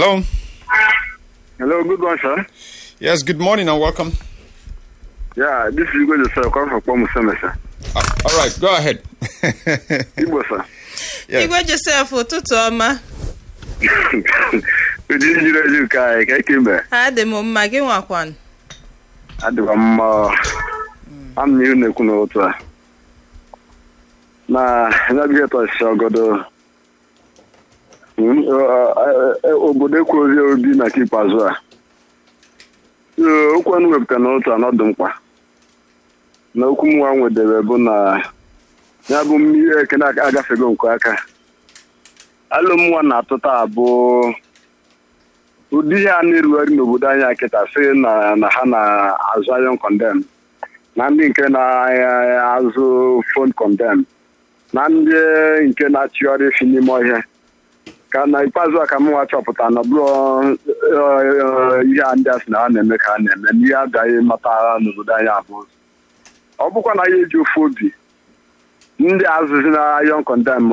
Hello. Hello, good one, sir. Yes, good morning and welcome. Yeah, this is Igwe Joseph, come from Kpomuseme, sir. Uh, all right, go ahead. Igbo, sir. Yes. igwe josef ụtụtụ ọma Ụdị njiri eji nke anyị, ka ike mbe. adị m mma gị nwakwan Adịkwa m mma. Am na ihu na-ekwu n'otu a. Na navigator si ọgọdọ. Mm, ọ- ọ- ọ- Obodo ekwuozi obi na nke ikpeazụ a. Ee, Okwu ọnụ wepụta n'otu a n'ọdụ mkpa. Na okwu m nwa nwedere bụ na ya bụ mmiri ekene aka- agafego nke aka. alụ m nwa na-atụta abụ ụdị ihe a na-erugharị n'obodo anyị kịta sị na na ha na-azụ ayon kondem na ndị nke na-azụ fon kondem na ndị nke na-achịgharị efi n'ime ọhịa ka na ikpeazụ a ka m nwa chọpụta na ọ bụrụ eh, ihe a ndị a sị na ha na-eme ka ha na-eme na ihe agaghị mata n'obodo anyị abụ ọ bụkwa na ya eji ofu obi ndị azụzi na ayon condem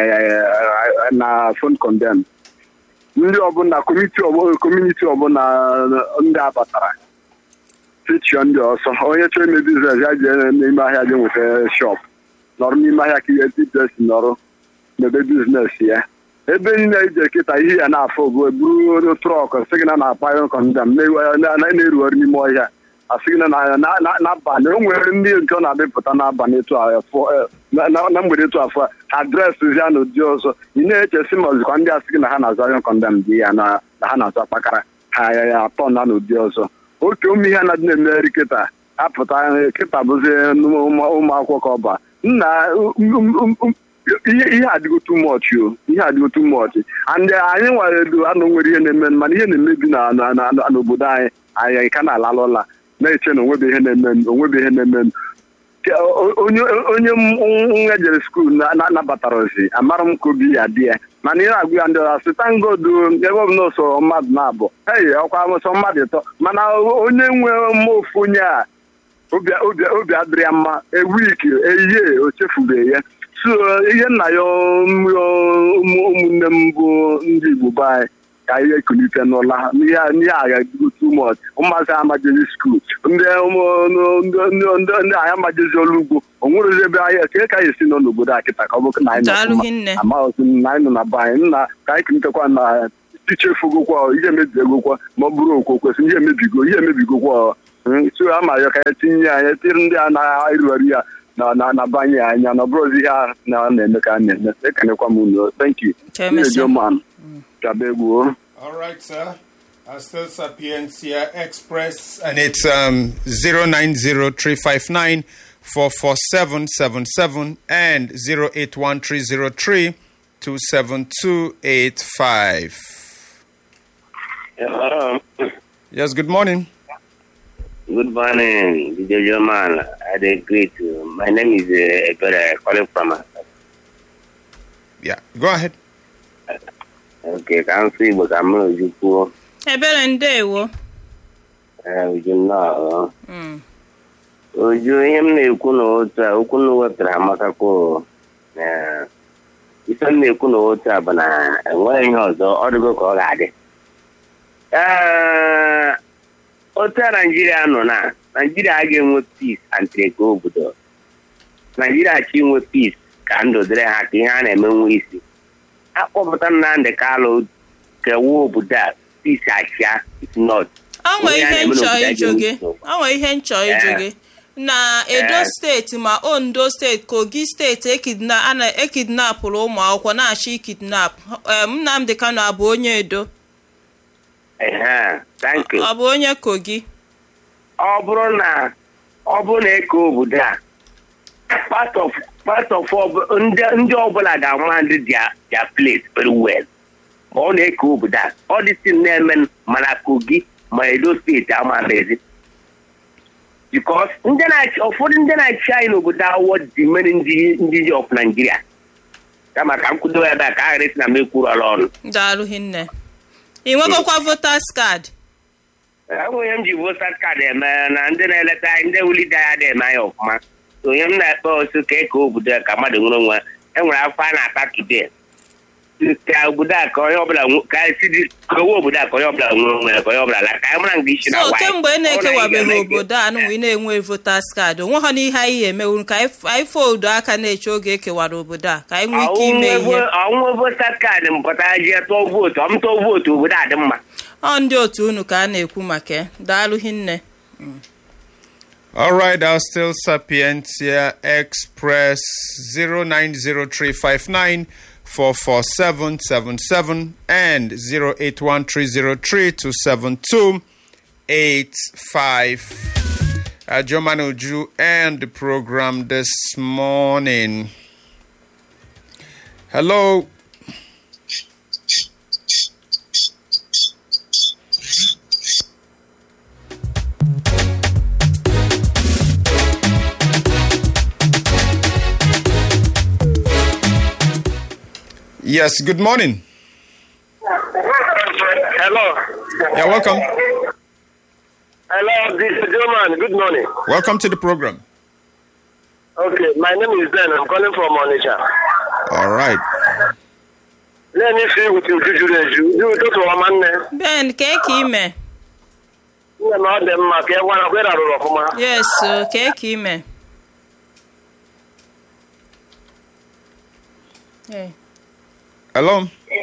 na fon condem ndị ọbụla komiti ọbụla kọmuniti ọbụla ndị abatara tichio ndị ọsọ onye chọrọ ime biznes ya jee n'ime ahịa je nweta shop nọrọ n'ime ahịa ka ihe biznes nọrọ mebe biznes ya ebe niile ije kịta ihe ya na-afọ bụ eburu trọk sị gị na na-akpa ayon condem na-erugharị n'ime ọhịa asị gị na na- na- na- n'abalị o nwere ndị nke ọ na-adịpụta n'abalị etu a fọ- eh, na na- na mgbede etu afọ adreesị ya na ụdị ọzọ ị na-echesi ma ọzụkwa ndị asị gị na ha na-azụ ayon kọndem dị ya na na ha na-azụ akpakara ha ya ya atọ na n'ụdị ọzọ oke ụmụ ihe na-adị na-emegharị kịta apụta eh, kịta bụzi ụmụ ụmụ akwụkwọ ka ọba nna um, um, um, um, ihe ihe adịgo too much o ihe adịgo too much and anyị nwere edo anụ nwere ihe na-eme mana ihe na-emebi na na- na- na- n'obodo anyị anyị ka na-alalụ ụla na-eche na onwebe ihe na-eme onwebe ihe na-eme Ke- o- onye onye m- nwa jere skuul nabatara ozi amara m ka obi ya dị ya mana ihe na-agụ ya ndị ọzọ sị tangodu ebe ọ bụ na so mmadụ na-abụ ei ọkwa sọ mmadụ ịtọ mana onye nwe mma ofu onye a obi obi obi adịrị ya mma ewiki eyie o chefubeghị ya so ihe nna ya ụmụ ụmụnne m bụ ndị igbo be anyị ka ihe kulite n'ụla n'ihe n'ihe a ga-adịgo too much ụmụazị amajezi skuul ndị ụmụ- ndị ndị ndị ndị anyị amajezi ọrụ ugbo o nwerezi ebe anyị ka ka anyị esi nọ n'obodo a kịta ka ọ bụrụ na anyị nọ Daalụ ọfụma. hinne. amaghịzi m na anyị nọ na be anyị nna ka anyị kunitekwa na tichefugokwa ihe emebiegokwa ma ọ bụrụ okwu kwesịrị ihe emebigo ihe emebigokwa Mm, so ama ya ka ya tinye anyị tiri ndị a na-erugharị ya na na na banye anya na ọ bụrụzi ihe a na na-eme ka a na-eme ekenekwa m unu thank you Ka emesịa. man chaba egwu All right, sir. Uh, still Sapiencia Express, and it's um, 090 44777 and 081 27285. Hello. Yes, good morning. Good morning, DJ Joman. I did greet you. My name is uh, Ebere, calling from. uh, Yeah, go ahead. Okay, ka m sị Igbo ka m Uju kwuo. ebere ndeewo Eh, Uju nnọọ. Mm. Uju, ihe m na-ekwu n'otu a, okwu m wepụtara amakakwa o. Eh, Ife m na-ekwu n'otu a bụ na enweghị ihe ọzọ ọ dịgo ka ọ ga-adị. Ee, otu a Naijiria nọ na Naijiria a ga-enwe peace and trade obodo. Naijiria chi inwe peace ka ndụ dịrị ha ka ihe a na-eme nwe isi. akpọpụta Nnamdị Kalụ kewa obodo a peace achịa if not. onwe Onye a ihe na-eme nchọ n'obodo a ịjụ ga-enwe gị nsogbu. onwe ihe nchọ ịjụ Eh. gị na edo Eh. steeti ma ondo steeti kogi steeti ekidna a na ekidnapụrụ ụmụ akwụkwọ na-achọ ikidnap em, nnamdị kano abụ onye edo Ehe, thank you. ọ bụ onye kogi ọ bụrụ na ọ bụrụ na eke obodo a part of part of ọbụ- ndị ndị ọbụla ga-ama ndị dia dia place very well ma ọ na-eke obodo a ọ dịsị na-eme mana kogi ma edo steeti amaghịzi because ndị na-achị ụfọdụ ndị na-achị anyị n'obodo awọ dị mere ndị ndị ji of Nigeria kama ka m kwudo ebe a ka a ghara isi na m ekwuruọla ọnụ daalụ hinne ị nwegokwa votas kaadị enweghị m ji vota kaadị eme na ndị na-eleta anyị ndị wulite ya dị eme anyị ọfụma So onye m na-ekpe osu ka eke obodo ya ka mmadụ nwere onwe enwere afọ a na-ata today ka obodo a ka onye ọbụla nwe- ka si dị ka owe obodo a ka onye ọbụla nwere onwe ya ka onye ọbụla la ka anyị mara nke isi na so nwaanyị. kemgbe ị Ọ bụrụ na anyị na-ekewabeghị ga-eme obodo a nụnwa ị na-enwe votas kaadị onwe ha n'ihe anyị emewu ka anyị anyị fodo aka na-eche oge ekewara obodo a ka anyị nwee ike ime ihe ọnwụ vota kaadị m pụtara jee tụọ vootu ọ m tụọ vootu obodo a dị mma ọ ndị otu unu ka a na-ekwu maka ya daalụ hinne All right, I'll still Sapientia Express 0903594477 and 081303272855. Uh, Joe Manuju and the program this morning. Hello. Yes, good morning. Hello. Yeah, welcome. Hello, this is German. Good morning. Welcome to the program. Okay, my name is Ben. I'm calling from Onitsha. All right. Let me see with you, Juju Reju. You go to Omanne. ben kee ka ime Nne m ọ dị mma ka ị gwara kwere arụrụ ọfụma. yes o, kee ka ime Hey. Hello.